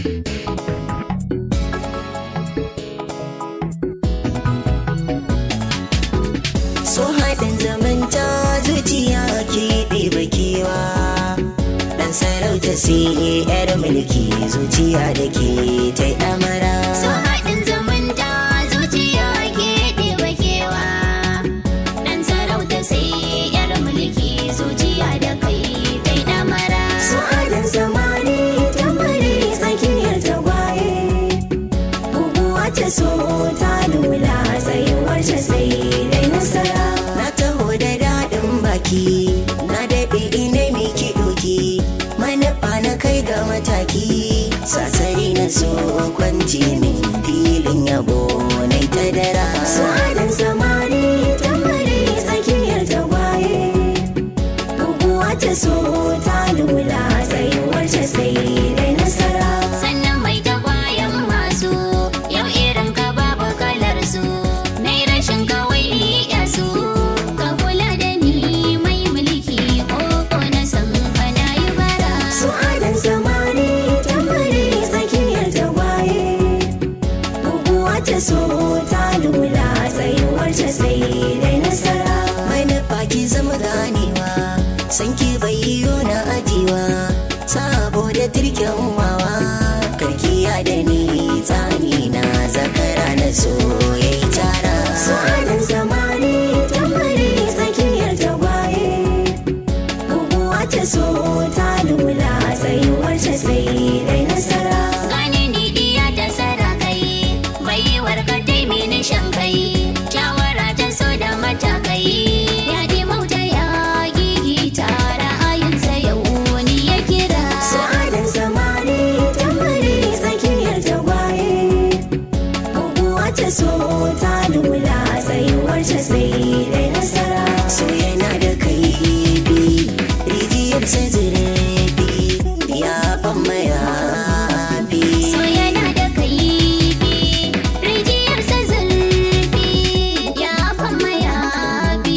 so haɗin zamanta zuciya ke ɗeba kewa ɗan sarauta sai yar mulki zuciya da ke ta ɗamara So haɗin zumunta zuciya ke ɗeba kewa. Ɗan sarauta sai ‘yar mulki zuciya da kai kai ɗamara. so haɗin zamani tambari tsakiyar tagwaye guguwa ta so ta lula tsayuwar ta sai dai nasara na taho da daɗin baki na daɗe ina miki ɗoki manufa na kai ga mataki sasari na so kwanci min filin yabo na ta dara sa'adar zamani tambari tsakiyar tagwaye guguwa ta so ta lula tsayuwar ta sai dai nasara Sannan mai tagwayen masu yau irin ka babu kalar su. Nai rashin kawai iya su. Ka kula da ni mai mulki ko ko na san ka na yi bara. Su'adar zamani tambari tsakiyar tagwaye Guguwa ta so ta lula tsayuwar ta sai dai nasara Mai nufa ki zama ganewa san ki bai yiwu na ajiwa Saboda turken wawa karkiya da ni tsani na zakara na so yayi tara Su'adar zamani tambari tsakiyar tagwaye Guguwa ta so ta lula tsayuwar ta sai dai nasara. Gane ni diya ta sarakai baiwar ka mini shan kai shawara ta so da matakai ya di mauta ya gigi tara ayinsa yau wani ya kira Sa'adar zamani tambari tsakiyar tagwaye. Guguwa ta so ta lula tsayuwar ta sai dai nasara. So yana da kaifi, rijiyar sai zurfi, ya ban mayafi. so yana da kaifi rijiyar sa zurfi ya fama yafi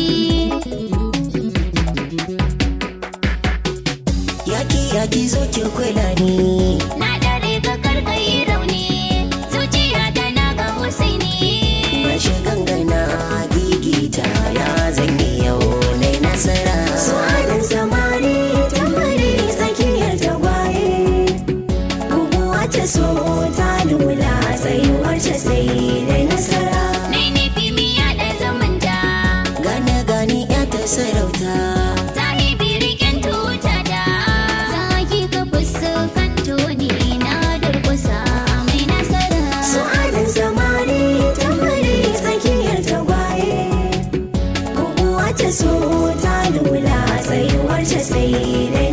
Yaki yaki zo ki kula ni. na dare ka karkai rauni zuciya ta na ga husaini Bashi gangana gigita ya zanyi yau na nasara. Su'adar zamani tambari tsakiyar tagwaye. Guguwa ta so ta lula tsayuwar ta sai dai nasara. Nai nufi miya da zamanta Gane gani ya ta sarauta. Sahibi riken tuta da Zaki ka fuskanto ni na durkusa mai nasara Su'adar zamani tambari tsakiyar tagwaye. Guguwa ta so ta lula tsayuwar ta sai dai